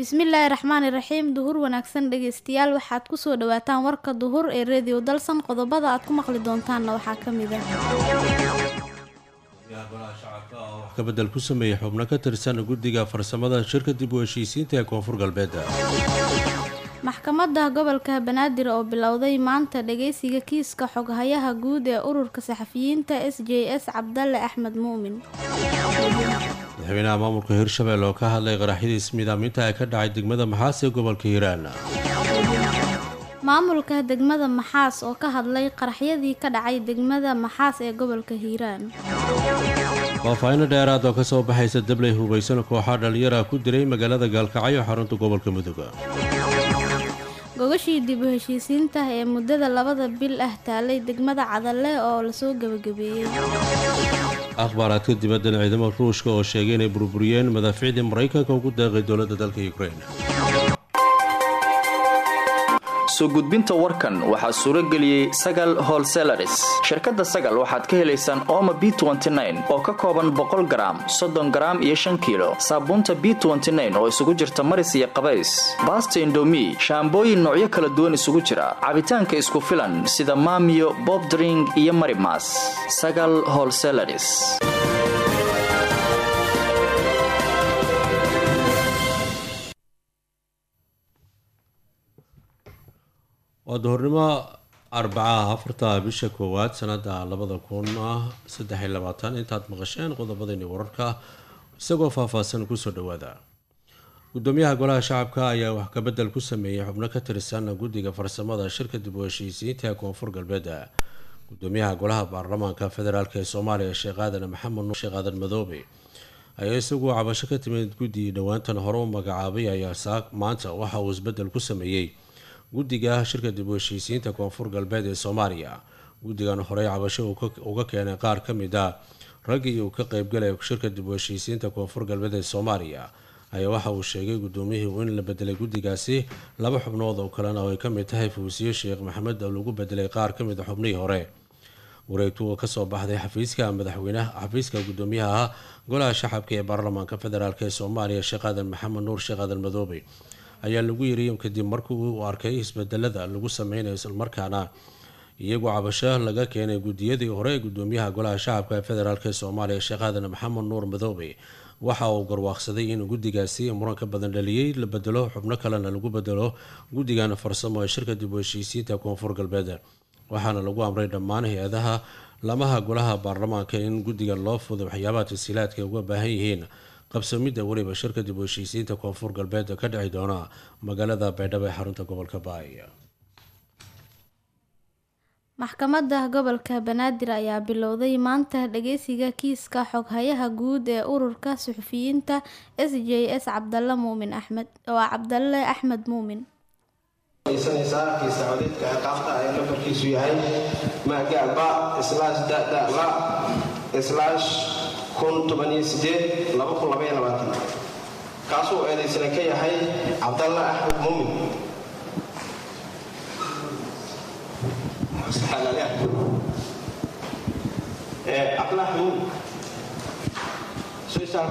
bismillaahi raxmaani raxiim duhur wanaagsan dhegeystayaal waxaad kusoo dhawaataan warka duhur ee reediyo dalsan qodobada aad ku maqli doontaanna waxaa ka mid ah shacabka oo wax ka bedel ku sameeyey xubno ka tirsan guddiga farsamada shirka dib u heshiisiinta ee koonfur galbeed maxkamadda gobolka banaadir oo bilowday maanta dhageysiga kiiska xoghayaha guud ee ururka saxafiyiinta s j s cabdalle axmed muumin madaxweynaha maamulka hirshabelle oo ka hadlay qaraxyadii ismiidaaminta ee ka dhacay degmada maxaas ee gobolka hiiraan maamulka degmada maxaas oo ka hadlay qaraxyadii ka dhacay degmada maxaas ee gobolka hiiraan faahfaahinno dheeraad oo kasoo baxaysa dabley hubaysan kooxaa dhalinyara ku diray magaalada gaalkacyo xarunta gobolka mudug gogashii dib u heshiisiinta ee muddada labada bil ah taalay degmada cadalle oo lasoo gebagabeeyey akhbaaraadka dibaddan ciidamada ruushka oo sheegay inay burburiyeen madaaficdii maraykanka ugu deeqay dowladda dalka ukrein soo gudbinta warkan waxaa suuro geliyey sagal holselaris shirkadda sagal waxaad ka helaysaan ooma b oo ka kooban boqol garaam soddon garaam iyo shan kiilo saabuunta b oo isugu jirta maris iyo qabays baasta indomi shaambooyin noocyo kala duwan isugu jira cabitaanka isku filan sida maamiyo bobdring iyo marimas sagal holselaris waa duhurnimo arbacaha afarta bisha koowaad sanada labada kun saddex iyo labaatan intaad maqasheen qodobadani wararka isagoo faahfaahsan kusoo dhawaada gudoomiyaha golaha shacabka ayaa wax kabedel ku sameeyey xubno ka tirsan guddiga farsamada shirka dib u heshiisiinta ee koonfur galbeed gudoomiyaha golaha baarlamaanka federaalk ee soomaaliya sheekh aadan maxamed nuur sheekh aadan madoobe ayaa isaguo cabasho ka timid guddii dhowaantan hore u magacaabay ayaa maanta waxa uu isbedel ku sameeyey guddiga shirka dib u heshiisiinta koonfur galbeed ee soomaaliya guddigan horey cabasho uga keenay qaar ka mid a raggii uu ka qeybgalay shirka dib u heshiisiinta koonfur galbeed ee soomaaliya ayaa waxa uu sheegay gudoomiyihii in la bedelay guddigaasi laba xubnood oo kalena oo ay ka mid tahay fuusiye sheekh maxamed oo lagu bedelay qaar ka mid a xubnihii hore wareegtu oo kasoo baxday xafiiska madaxweynaha xafiiska gudoomiyaha golaha shacabka ee baarlamaanka federaalk ee soomaaliya sheekh aadan maxamed nuur sheekh aadan madoobe ayaa lagu yiri kadib markii uu arkay isbedelada lagu sameynayo islamarkaana iyagoo cabasho laga keenay guddiyadii hore ee gudoomiyaha golaha shacabka ee federaalk ee soomaaliya sheekh aadan maxamed nuur madoobe waxa uu garwaaqsaday in guddigaasi muranka badan dhaliyey la bedelo xubno kalena lagu bedelo guddigan farsamo ee shirka dib u heshiisiinta koonfur galbeed waxaana lagu amray dhammaan hay-adaha lamaha golaha baarlamaanka in guddiga loo fudo waxyaabaha tasiilaadka ay uga baahan yihiin qabsamidda weliba shirka dib u heshiisiinta koonfur galbeed ka dhici doona magaalada baydhabo ee xarunta gobolka baay maxkamadda gobolka banaadir ayaa bilowday maanta dhageysiga kiiska xoghayaha guud ee ururka suxufiyiinta s j s cabdalle muumin axmed waa cabdalle axmed muumin sanaysaa kiisa codidka ciqaabta ee nambarkiisu yahay magaba slash dadala slash kaasuu eedaysana ka yahay cabdalla axmed muumin cabdalla axmed muumin soo istaag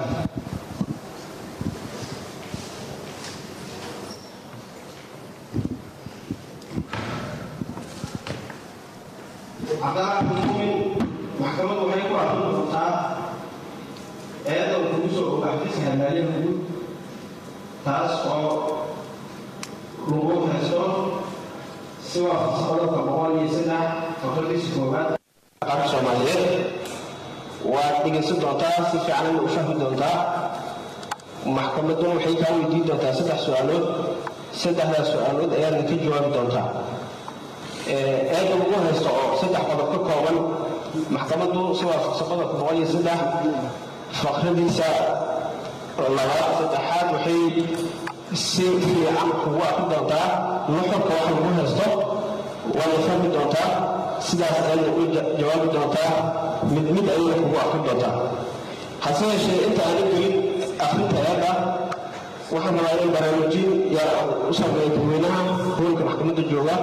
cabdalla axmed muumin maxkamadu waxay ku arkin doontaa eeda uu kugu soo ogaafisa halmaalyaha guud taas oo lagu haysto si waafaqsan qodobka boqol iyo saddex fakradiisa koowaad qaabka soomaaliyeed waad dhegaysan doontaa si fiicanna u fahmi doontaa maxkamaduna waxay kaa weydiin doontaa saddex su-aalood saddexdaas su-aalood ayaadna ka jawaabi doontaa eeda lagu haysto oo saddex qodob ka kooban maxkamaddu si waafaqsan qodobka boqol iyo saddex fakradiisa labaad saddexaad waxay si fiican kugu arki doontaa nuxurka wax lagu haysto waana fahmi doontaa sidaas ayadna u jawaabi doontaa mid mid ayadna kugu arki doontaa hase yeeshee inta aana gelin akrinta eeda waxaan rabaa in barnaamijin yaa u sameeya dadweynaha hoolka maxkamadda jooga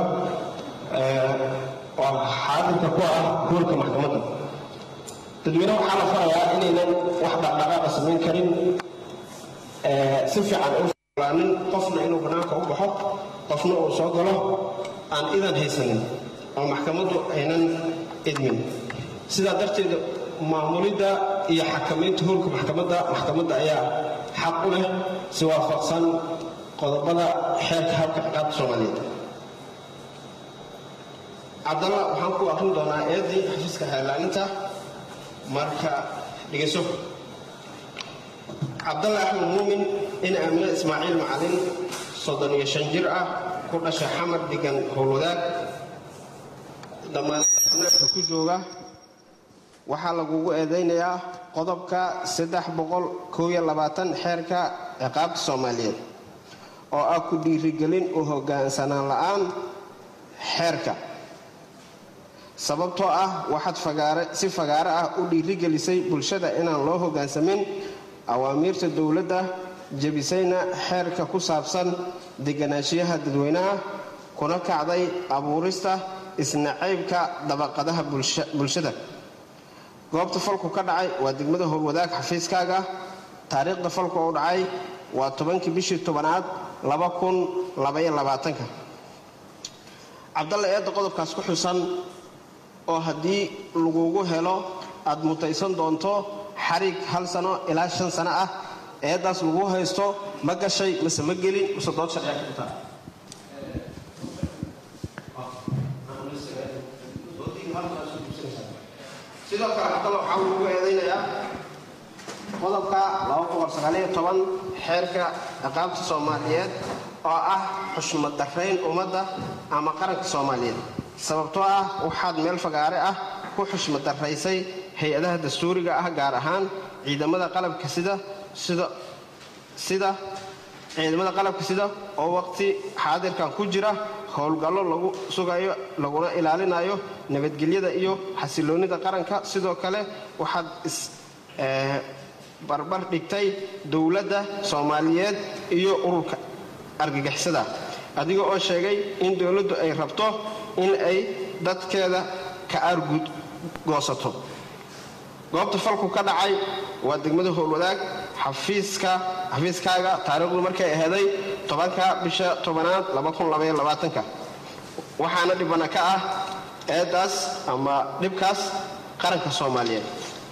oo xaadirka ku ah hoolka maxkamadda dadweyne waxaa la farayaa inaynan wax dhaqdhaqaaqa samayn karin si fiican nin qofna inuu bannaanka u baxo qofna uu soo galo aan idan haysanin oo maxkamaddu aynan idmin sidaa darteed maamulidda iyo xakamaynta howlka maxkamadda maxkamadda ayaa xaq u leh si waafaqsan qodobada xeerka habka ciqaabta soomaaliyeed cabdalla waxaan ku aqrin doonaa eedii xafiiska xeerlaaninta marka dhegeyso cabdalla axmed muumin in aamine ismaaciil macalin soddon iyo shan jir ah ku dhashay xamar degan howlwadaag dhammaanka ku jooga waxaa lagugu eedaynayaa qodobka saddex boqol koob iyo labaatan xeerka ciqaabta soomaaliyeed oo ah ku dhiirigelin u hoggaansanaan la'aan xeerka sababtoo ah waxaad fagaare si fagaare ah u dhiirigelisay bulshada inaan loo hoggaansamin awaamiirta dowladda jebisayna xeerka ku saabsan deganaanshiyaha dadweynaha kuna kacday abuurista isnacaybka dabaqadaha bulshada goobta falku ka dhacay waa degmada howlwadaag xafiiskaaga taariikhda falku u dhacay waa tobankii bishii tobanaad cabdalla eedda qodobkaas ku xusan oo haddii lagugu helo aad mutaysan doonto xariig hal sano ilaa shan sano ah eeddaas lagu haysto ma gashay mase ma gelin mase dood sharciga ka dhigtaa sidoo kale cabdalla waxaa lagu eedaynayaa qodobka xeerka ciqaabta soomaaliyeed oo ah xushmad darayn ummadda ama qaranka soomaaliyeed sababtoo ah waxaad meel fagaare ah ku xushmad daraysay hay-adaha dastuuriga ah gaar ahaan ciidamada qalabka sida sida sida ciidamada qalabka sida oo waqti xaadirkan ku jira howlgallo lagu sugayo laguna ilaalinayo nabadgelyada iyo xasiloonnida qaranka sidoo kale waxaad is barbar dhigtay dowladda soomaaliyeed iyo ururka argagixisada adiga oo sheegay in dowladdu ay rabto in ay dadkeeda ka aargud goosato goobta falku ka dhacay waa degmada howlwadaag xafiiska xafiiskaaga taariikhdu markay aheeday tobanka bisha tobanaad waxaana dhibana ka ah eeddaas ama dhibkaas qaranka soomaaliyeed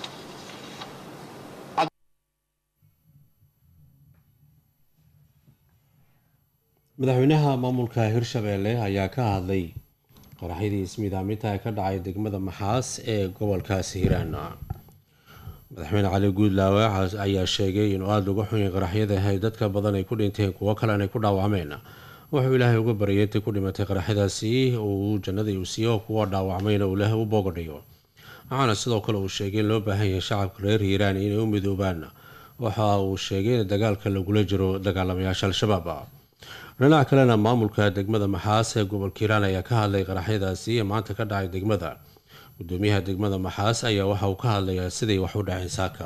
madaxweynaha maamulka hirshabeelle ayaa ka hadlay qoraxyadii ismiidaaminta ee ka dhacay degmada maxaas ee gobolkaasi hiiraan madaxweyne cali guudlaawe ayaa sheegay inuu aada uga xunyay qaraxyada ay dadka badan ay ku dhinteen kuwo kalena ay ku dhaawacmeen wuxuu ilaahay uga baryay intii ku dhimatay qaraxyadaasi uu jannadii uu siiyo kuwa dhaawacmayna uu ilaahay u boogadhayo waxaana sidoo kale uu sheegay in loo baahan yahay shacabka reer hiiraan inay u midoobaan waxa uu sheegay in dagaalka lagula jiro dagaalamayaasha al-shabaab dhinaca kalena maamulka degmada maxaas ee gobolka hiiraan ayaa ka hadlay qaraxyadaasi ee maanta ka dhacay degmada gudoomiyaha degmada maxaas ayaa waxa uu ka hadlayaa siday wax u dhaceen saaka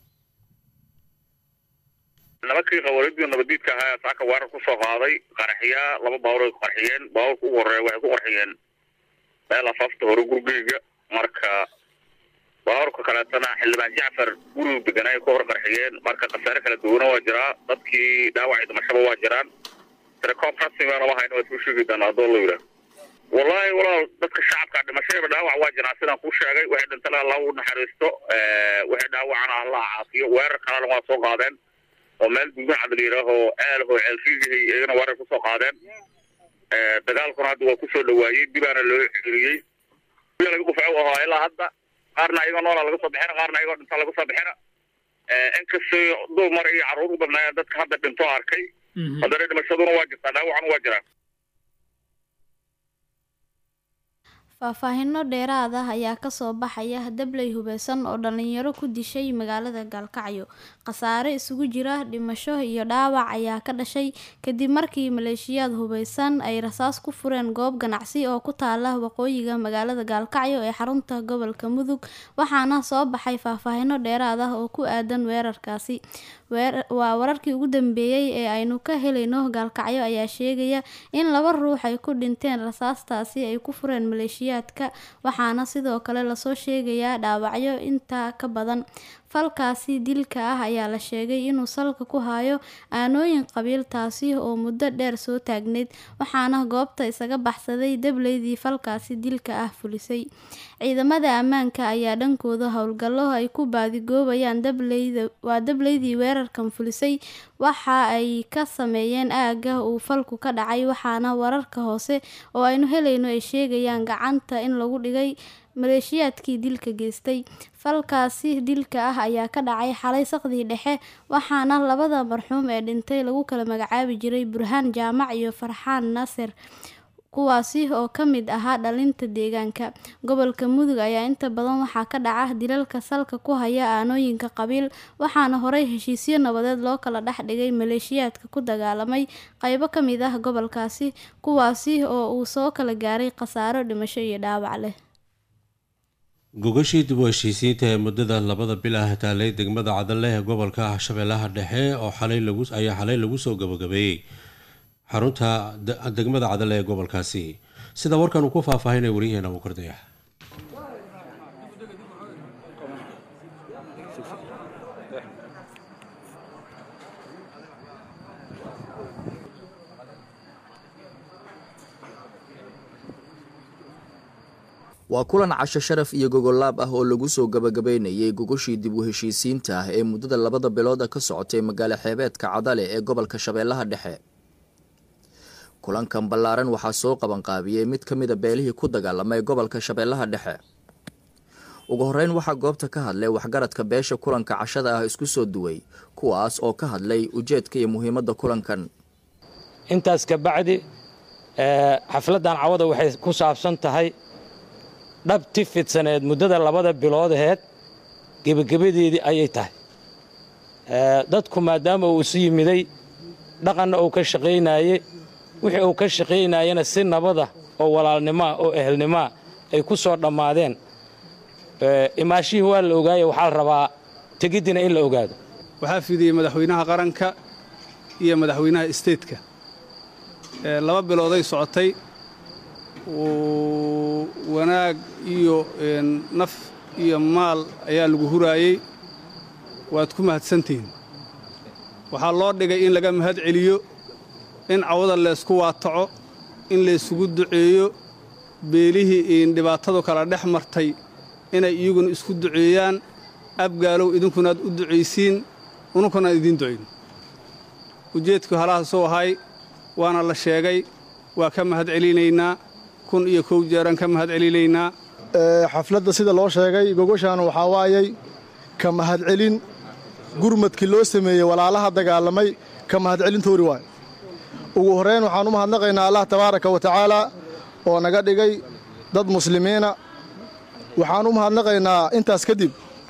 nimankii qawaariidii nabadiidka ahaa saaka weerar ku soo qaaday qaraxyaa laba baaburay ku qarxiyeen baaburka ugu horeeya waxay ku qarxiyeen meel afaafta hore gurigeyga marka baaburka kaleetana xildhibaan jacfar gurigu deganay ka hor qarxiyeen marka khasaare kala duwana waa jiraa dadkii dhaawacay dhimashaba waa jiraan telecom rasmiga lama hayno waa soo sheegi doonaa haddoo la yidhaah wallaahi walaal dadka shacabka dhimashadaba dhaawac waa jiraan sidaan kuu sheegay waxay dhintana allah u naxariisto waxay dhaawacana allah caafiyo weerar kalena waa soo qaadeen oo meel duugan cad la yidhaaho ceelho ceelfiigihay iyagana weerar kusoo qaadeen dagaalkuna hadda waa kusoo dhawaayey dibaana loo xiriyey laga qufaac ahaa ilaa hadda qaarna ayagoo noola laga soo bixina qaarna ayagoo dhinta laga soo bixina inkastoo dumar iyo carruur u badnaayeen dadka hadda dhinto arkay haddana dhimashaduna waa jirtaa dhaawacna waa jiraa faahfaahino dheeraad ah ayaa kasoo baxaya dabley hubeysan oo dhalinyaro ku dishay magaalada gaalkacyo khasaare isugu jira dhimasho iyo dhaawac ayaa ka dhashay kadib markii maleeshiyaad hubeysan ay rasaas ku fureen goob ganacsi oo ku taala waqooyiga magaalada gaalkacyo ee xarunta gobolka mudug waxaana soo baxay faahfaahino dheeraad ah oo ku aadan weerarkaasi waa wararkii ugu dambeeyey ee aynu ka helayno gaalkacyo ayaa sheegaya in laba ruux ay ku dhinteen rasaastaasi ay ku fureen maleeshiyaadka waxaana sidoo kale lasoo sheegayaa dhaawacyo intaa ka badan falkaasi dilka ah ayaa la sheegay inuu salka ku hayo aanooyin qabiil taasi oo muddo dheer soo taagneyd waxaana goobta isaga baxsaday dableydii falkaasi dilka ah fulisay ciidamada ammaanka ayaa dhankooda howlgallo ay ku baadigoobayaan dableyda waa dableydii weerarkan fulisay waxa ay ka sameeyeen aagga uu falku ka dhacay waxaana wararka hoose oo aynu helayno ay sheegayaan gacanta in lagu dhigay maleeshiyaadkii dilka geystay falkaasi dilka ah ayaa ka dhacay xalay saqdii dhexe waxaana labada marxuum ee dhintay lagu kala magacaabi jiray burhaan jaamac iyo farxaan naasir kuwaasi oo ka mid ahaa dhalinta deegaanka gobolka mudug ayaa inta badan waxaa ka dhaca dilalka salka ku haya aanooyinka qabiil waxaana horey heshiisyo nabadeed loo kala dhex dhigay maleeshiyaadka ku dagaalamay qaybo ka mid ah gobolkaasi kuwaasi oo uu soo kala gaaray khasaaro dhimasho iyo dhaawac leh gogashii dib u heshiisiinta ee muddada labada bil ah taalay degmada cadale ee gobolka shabeellaha dhexe oo xalay lagu ayaa xalay lagu soo gabagabeeyey xarunta degmada cadale ee gobolkaasi sida warkan uu ku faahfaahinay waryaheena mukardayax waa kulan casho sharaf iyo gogolaab ah oo lagu soo gabagabeynayay gogoshii dib u heshiisiinta ah ee muddada labada bilooda ka socotay magaalo xeebeedka cadale ee gobolka shabeellaha dhexe kulankan ballaaran waxaa soo qabanqaabiyey mid ka mida beelihii ku dagaalamay gobolka shabeellaha dhexe ugu horreyn waxaa goobta ka hadlay waxgaradka beesha kulanka cashada ah isku soo duway kuwaas oo ka hadlay ujeedka iyo muhiimadda kulankan intaas ka bacdi xafladdan cawada waxay ku saabsan tahay dhabti fidsaneed muddada labada biloodeed gebagabadeedii ayay tahay dadku maadaama uu isu yimiday dhaqanna uu ka shaqaynaayey wixii uu ka shaqaynayena si nabada oo walaalnimoa oo ehelnimoa ay ku soo dhammaadeen imaashihii waa la ogaaye waxaa la rabaa tegiddina in la ogaado waxaa fidiyey madaxweynaha qaranka iyo madaxweynaha isteedka laba bilooday socotay wanaag iyo naf iyo maal ayaa lagu huraayey waad ku mahadsantihiin waxaa loo dhigay in laga mahad celiyo in cawada laysku waataco in laysugu duceeyo beelihii dhibaatadu kala dhex martay inay iyaguna isku duceeyaan abgaalow idinkunaad u ducaysiin ununkunaan idiin ducayn ujeedkii halahaasuu ahay waana la sheegay waa ka mahad celinaynaa kun iyo kow jeeraan ka mahad celinaynaa xafladda sida loo sheegay gogoshaan waxaa waayay ka mahadcelin gurmadkii loo sameeyey walaalaha dagaalamay ka mahadcelintoori waay ugu horrayn waxaan u mahadnaqaynaa allah tabaaraka wa tacaalaa oo naga dhigay dad muslimiina waxaan u mahadnaqaynaa intaas kadib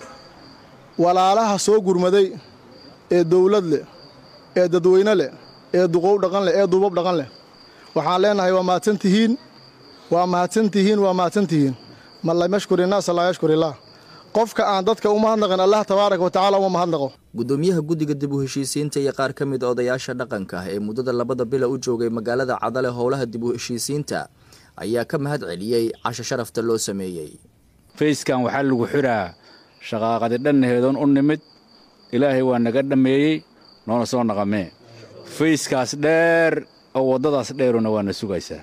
walaalaha soo gurmaday ee dawlad leh ee dadweyne leh ee duqow dhaqan leh ee duubab dhaqan leh waxaan leennahay waa mahadsantihiin waa mahadsantihiin waa mahadsantihiin man lam yashkur innaasa laa yashkur illaah qofka aan dadka u mahadnaqin allah tabaaraka wa tacala uma mahadnaqo gudoomiyaha guddiga dib u heshiisiinta iyo qaar ka mid odayaasha dhaqanka ah ee muddada labada bila u joogay magaalada cadale howlaha dib u heshiisiinta ayaa ka mahad celiyey casho sharafta loo sameeyey fayskan waxaa lagu xiraa shaqaaqadi dhannaheedoon u nimid ilaahay waa naga dhammeeyey noona soo naqamee fayskaas dheer oo waddadaas dheeruna waana sugaysaa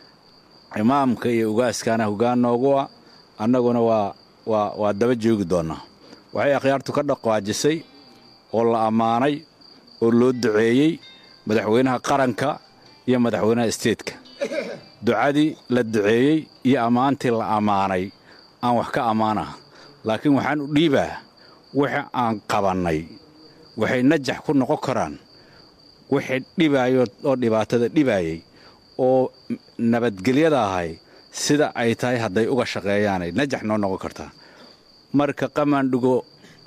imaamka iyo ugaaskaana hoggaan noogu ah annaguna waa waa waa daba joogi doonnaa waxay akhyaartu ka dhaqaajisay oo la ammaanay oo loo duceeyey madaxweynaha qaranka iyo madaxweynaha isteedka ducadii la duceeyey iyo ammaantii la ammaanay aan wax ka ammaanah laakiin waxaan u dhiibaa wixii aan qabannay waxay najax ku noqon karaan wixii dhibaayo oo dhibaatada dhibaayey oo nabadgelyada ahay sida ay tahay hadday uga shaqeeyaanay najax noo noqon kartaa marka qamaandhigo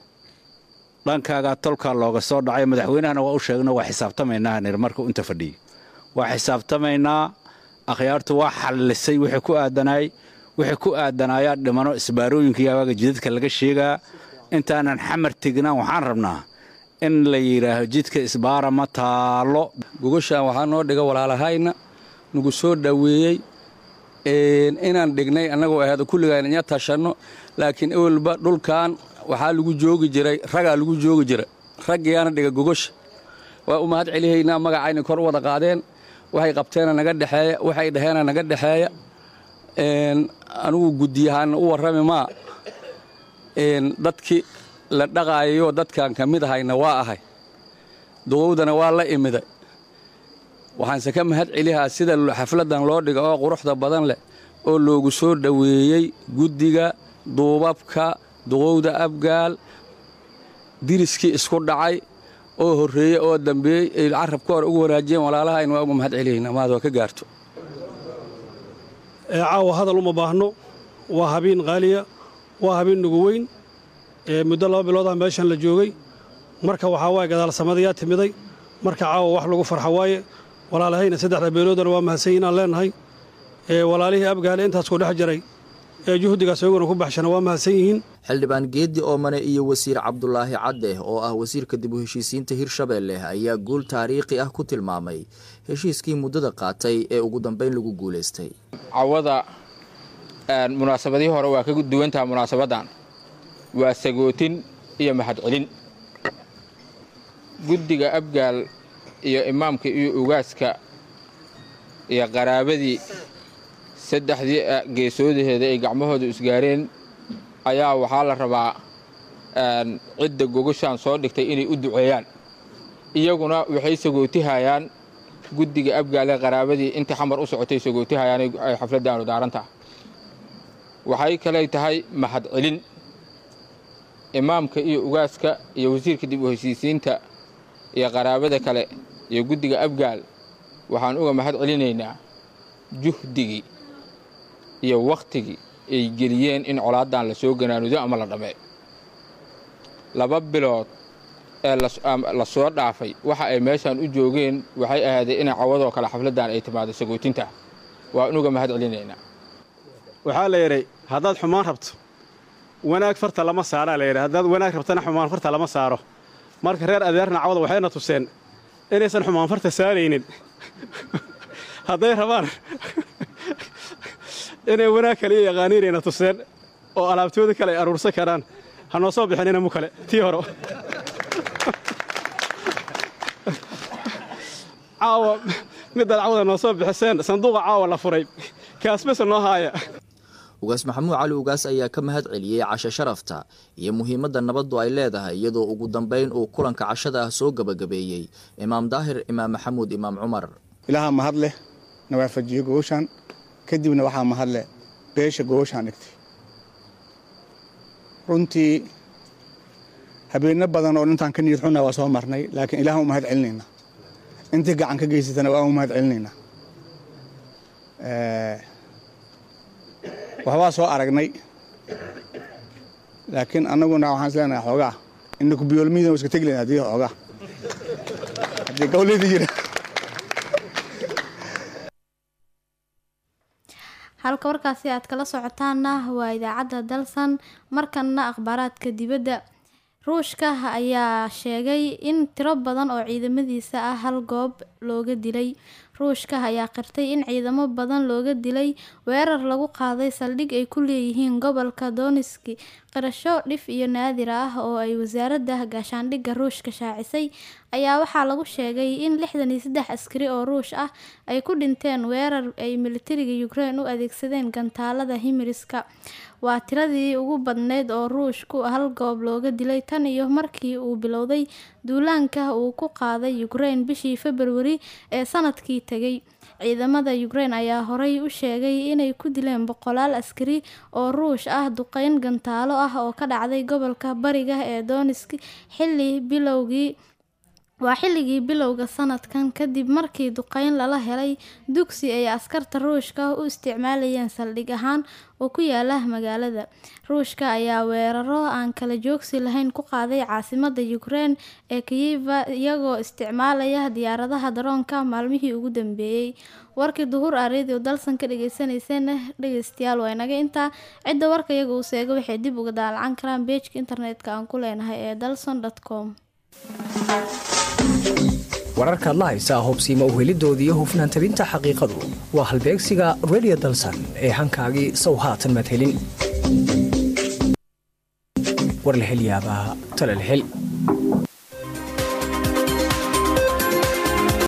dhankaagaa tolkaa looga soo dhacay madaxweynahana waa u sheegno waa xisaabtamaynaa nir marka inta fadhiya waa xisaabtamaynaa akhyaartu waa xallisay wixii ku aadanaay wixii ku aadanaayaa dhimano isbaarooyinka iyo awaaga jidadka laga sheegaa intaanan xamar tegnaan waxaan rabnaa in la yidhaaho jidka isbaara ma taalo gogoshaan waxaa noo dhiga walaalahayna nagu soo dhoweeyey inaan dhignay annagoo ahaado kulligaan inya tashanno laakiin ewelba dhulkan waxaa lagu joogi jiray ragaa lagu joogi jira raggiyaana dhiga gogosha waa u mahad celihaynaa magacayna kor u wada qaadeen waxay qabteena naga dhexeeya waxay dhaheena naga dhexeeya anigu guddiyahaana u warrami maa dadkii la dhaqaayayo dadkan ka mid ahayna waa ahay duqowdana waa la imiday waxaanse ka mahad celihaa sida xafladdan loo dhiga oo quruxda badan leh oo loogu soo dhoweeyey guddiga duubabka duqowda abgaal diriskii isku dhacay oo horreeyey oo dambeeyey ay carabka hore ugu wanaajiyeen walaalaha aynu waa uga mahad celihayna maad waa ka gaarto caawa hadal uma baahno waa habiin qaaliya waa habiin nugu weyn muddo laba biloodah meeshan la joogay marka waxaa waaye gadaalsamadayaa timiday marka caawa wax lagu farxa waaye walaalahayna saddexda beeloodana waa mahadsanyi inaan leenahay walaalihii abgaale intaas ku dhex jiray ee juhdigaas iyaguna ku baxshana waa mahadsan yihiin xildhibaan geeddi oomane iyo wasiir cabdulaahi cadde oo ah wasiirka dib u heshiisiinta hirshabeelle ayaa guul taariikhi ah ku tilmaamay heshiiskii muddada qaatay ee ugu dambayn lagu guulaystay cawada munaasabadihii hore waa ka duwantaha munaasabaddan waa sagootin iyo mahadcelin guddiga abgaal iyo imaamka iyo ugaaska iyo qaraabadii saddexdii geesoodaheeda ay gacmahooda isgaareen ayaa waxaa la rabaa cidda gogoshaan soo dhigtay inay u duceeyaan iyaguna waxay sagootihayaan guddiga abgaale qaraabadii intii xamar u socotay sagootihayaan ay xafladdaanu daarantaha waxay kaley tahay mahadcelin imaamka iyo ugaaska iyo wasiirka dib u heshiisiinta iyo qaraabada kale iyo guddiga abgaal waxaan uga mahad celinaynaa juhdigii iyo wakhtigii ay geliyeen in colaaddan la soo ganaanudo ama la dhammee laba bilood ee la soo dhaafay waxa ay meeshaan u joogeen waxay ahaadeen inay cawadoo kale xafladdan ay timaado sagootinta waa inuga mahad celinaynaa waxaa la yidhay haddaad xumaan rabto wanaag farta lama saaraa la yidhi haddaad wanaag rabtana xumaan farta lama saaro marka reer adeerna cawada waxayna tuseen inaysan xumaan farta saaraynin hadday rabaan inay wanaag kale iyo yaqaaniinayna tuseen oo alaabtooda kale ay aruursan karaan ha noo soo bixinina mu kale tii hore caawa midaad cawada noo soo bixiseen sanduuqa caawa la furay kaasbase noo haaya ugaas maxamuud cali ugaas ayaa ka mahad celiyey casho sharafta iyo muhiimadda nabaddu ay leedahay iyadoo ugu dambayn uu kulanka cashada ah soo gebagabeeyey imaam daahir imaam maxamuud imaam cumar ilaaha mahad leh na waafajiyo gogoshaan kadibna waxaa mahad leh beesha gogoshaan dhigtay runtii habeenno badan oo intaan ka niyad xunna waa soo marnay laakiin ilaah u mahad celinaynaa intii gacan ka geysatana waa u mahad celinaynaa waxbaa soo aragnay laakiin annaguna waxaan isleenahay xoogaa inaku biyoolmiydan iska tegi layn haddii xoogaa haddii gawleyda jira halka warkaasi aad kala socotaana waa idaacadda dalsan markanna akhbaaraadka dibadda ruushka ayaa sheegay in tiro badan oo ciidamadiisa ah hal goob looga dilay ruushka ayaa qirtay in ciidamo badan looga dilay weerar lagu qaaday saldhig ay ku leeyihiin gobolka doniski qirasho dhif iyo naadir ah oo ay wasaaradda gaashaandhigga ruushka shaacisay ayaa waxaa lagu sheegay in lixdan iyo saddex askari oo ruush ah ay ku dhinteen weerar ay militariga ukraine u adeegsadeen gantaalada himiriska waa tiradii ugu badneyd oo ruushku hal goob looga dilay tan iyo markii uu bilowday duulaanka uu ku qaaday ukraine bishii februari ee sanadkii tegay ciidamada ukraine ayaa horey u sheegay inay ku dileen boqolaal askari oo ruush ah duqeyn gantaalo ah oo ka dhacday gobolka bariga ee donisk xilli bilowgii waa xilligii bilowga sanadkan kadib markii duqeyn lala helay dugsi ay askarta ruushka u isticmaalayeen saldhig ahaan oo ku yaala magaalada ruushka ayaa weeraro aan kala joogsi lahayn ku qaaday caasimada ukraine ee kiyiva iyagoo isticmaalaya diyaaradaha daroonka maalmihii ugu dambeeyey warkii duhur aa radio dalsan ka dhageysaneyseen dhegeystayaal waa inaga intaa cidda warka iyaga uu seega waxay dib uga daalacan karaan beejka internetka aan ku leenahay ee dalson com wararkaad la haysaa hubsiima uhelidooda iyo hufnaan tabinta xaqiiqadu waa halbeegsiga redio dalsan ee hankaagii sow haatan madhelin warlahelyaabaha talalhel